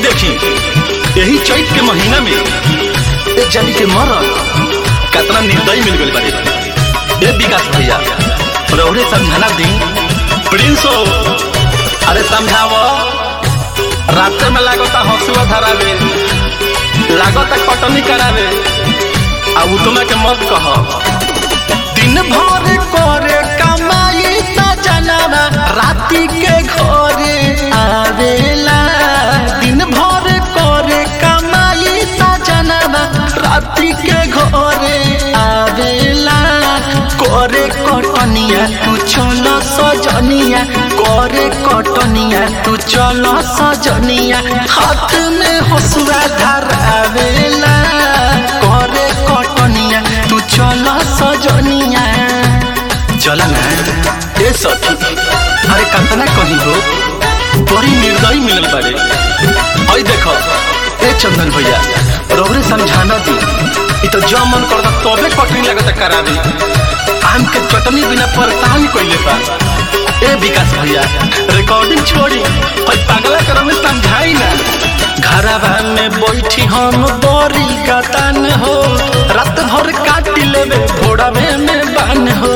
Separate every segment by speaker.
Speaker 1: देखी यही चैत के महीना में एक जानी के मरल कितना निर्दयी मिल गई बारे ए विकास भैया रौरे समझाना दी प्रिंस हो अरे समझाव रास्ते में लागता हंसुआ धरावे लागता कटनी करावे आ उतमा के मत कह दिन भर करे कमाई सजनवा राति के घरे आवेला दिन भर करे कमाई सजनवा राति के घरे आवेला करे कटनिया तू चल सजनिया करे कटनिया तू चल सजनिया हाथ में हसुआ धरावेला करे कटनिया तू चल सजनिया चल ना ए सखी अरे कतना कही हो बड़ी निर्दयी मिलल बारे आई देखो ए चंदन भैया रौरे समझाना दी इ तो जो मन करता तबे कटनी लगता करा दी आम के चटनी बिना परेशान कइले बा ए विकास भैया रिकॉर्डिंग छोड़ी और पागला करो में समझाई ना घरवा में बैठी हम बड़ी गतान हो रात भर काट लेवे घोड़ावे में बान हो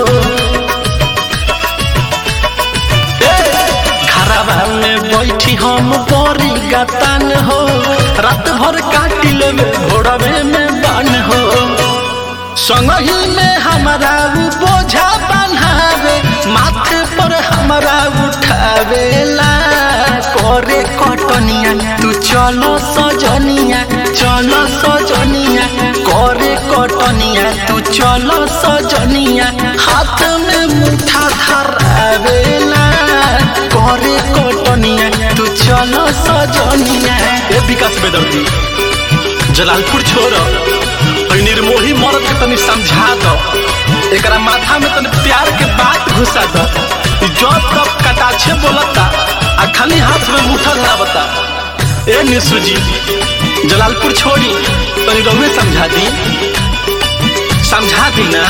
Speaker 1: घरवा में बैठी हम बड़ी गतान हो रात भर काट लेवे घोड़ावे में बान हो संगही में हमारा उ बोझा बन्हावे माथे पर हमारा उठावेला करे कटनिया तू चलो सजनिया चलो सजनिया करे कटनिया तू चलो सजनिया हाथ में मुठा धरावेला करे कटनिया तू चलो सजनिया ए विकास बेदर्दी जलालपुर छोड़ निर्मोही मरद के तनी समझा दो एकरा माथा में तनी प्यार के बात घुसा दो जब तब कटाछे बोलता आ खाली हाथ में मुठा धरावता ए निशु जी जलालपुर छोड़ी तनी रहुए समझा दी समझा दी ना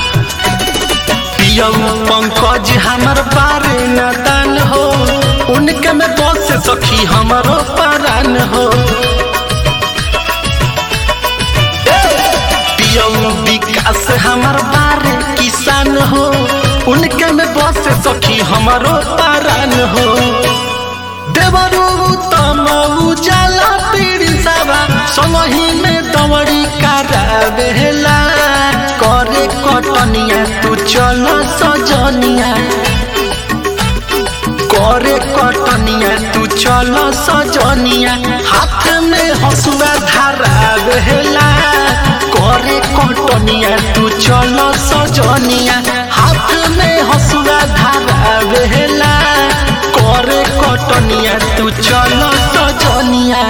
Speaker 1: पियऊ पंकज हमर बारे नदान हो उनके में बस सखी हमारो परान हो पियऊ विकास हमर बारे किसान हो उनके में बस सखी हमारो पारान हो देवरू तम उजाला पीड़ी सवा संगही में दवड़ी करावेला करे कटनिया तू चल सजनिया करे कटनिया तू चल सजनिया हाथ में हसुआ धरावेला करे कटनिया तू चल सजनिया